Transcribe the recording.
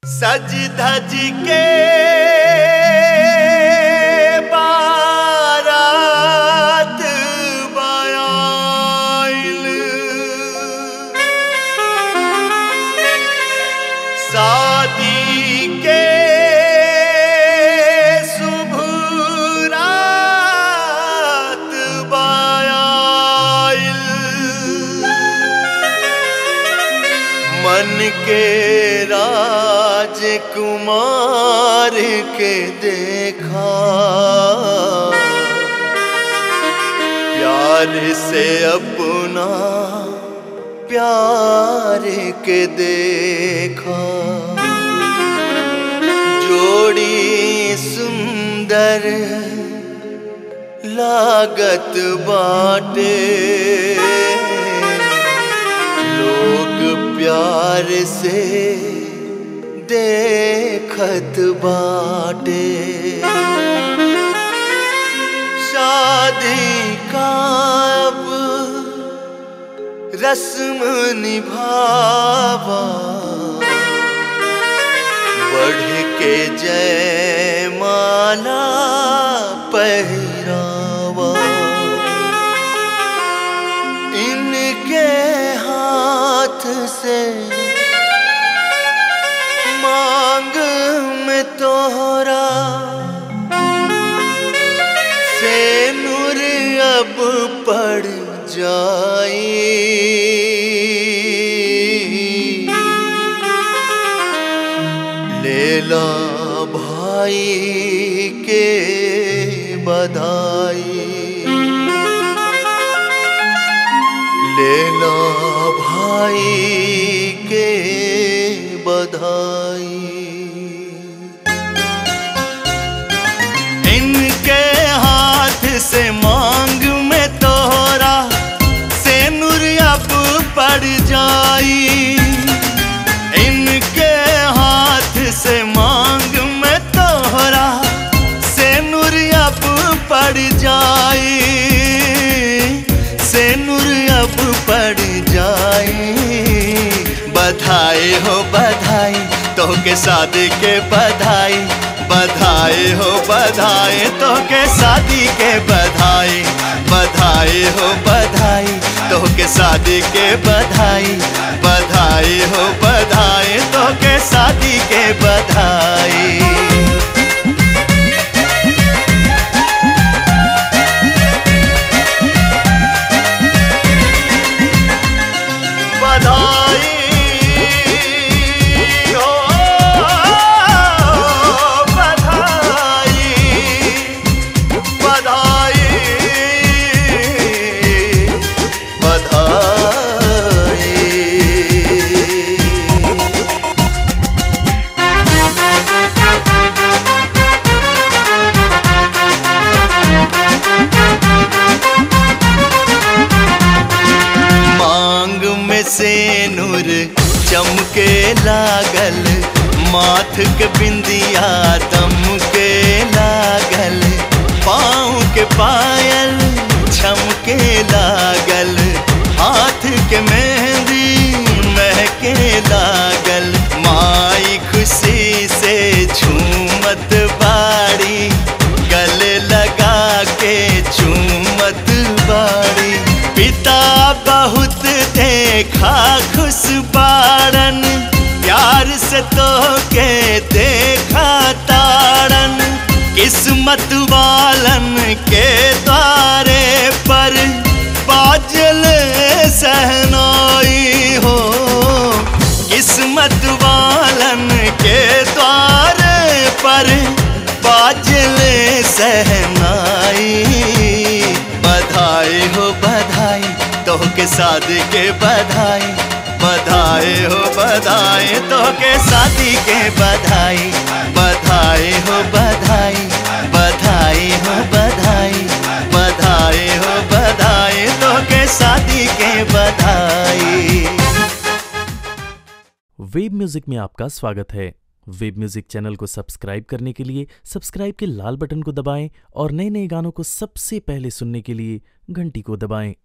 सज धज के बारात बयाइल शादी के शुभ रात बयाइल मन के राजकुमार के देखा प्यार से अपना प्यार के देखा जोड़ी सुंदर लागत बाटे लोग प्यार से देखत बाटे शादी का अब रस्म निभावा बढ़ के जय माला पहरावा इनके हाथ से मांग में तोहरा से नूर अब पड़ जाई लेला भाई के बधाई लेला भाई के बधाई इनके हाथ से मांग में तोहरा से नूर अब पड़ जाई इनके हाथ से मांग में तोहरा से नूर अब पड़ जाई से नूर अब पड़ जाई बधाई हो बधाई तो के शादी के बधाई बधाई हो बधाई तो के शादी के बधाई बधाई हो बधाई तो के शादी के बधाई बधाई हो बधाई तो के शादी के बधाई बधाई हो बधाई बधाई बधाई मांग में से नूर चमके लागल माथ के बिंदिया दम के लागल पाँव के पायल छमके लागल हाथ के मेहंदी महके लागल माई खुशी से झूमत बाड़ी गले लगा के चूमत बाड़ी पिता बहुत देखा खुश बारन प्यार से तो के देखा तारन किस्मत वालन के द्वारे पर बाजल सहनाई हो किस्मत वालन के द्वारे पर बाजल सहनाई बधाई हो बधाई तो के शादी के बधाई बधाई हो बधाई तो के शादी के बधाई बधाई हो बधाई बधाई हो बधाई बधाई हो बधाई तो के शादी के बधाई वेब म्यूजिक में आपका स्वागत है वेब म्यूजिक चैनल को सब्सक्राइब करने के लिए सब्सक्राइब के लाल बटन को दबाएं और नए नए गानों को सबसे पहले सुनने के लिए घंटी को दबाएं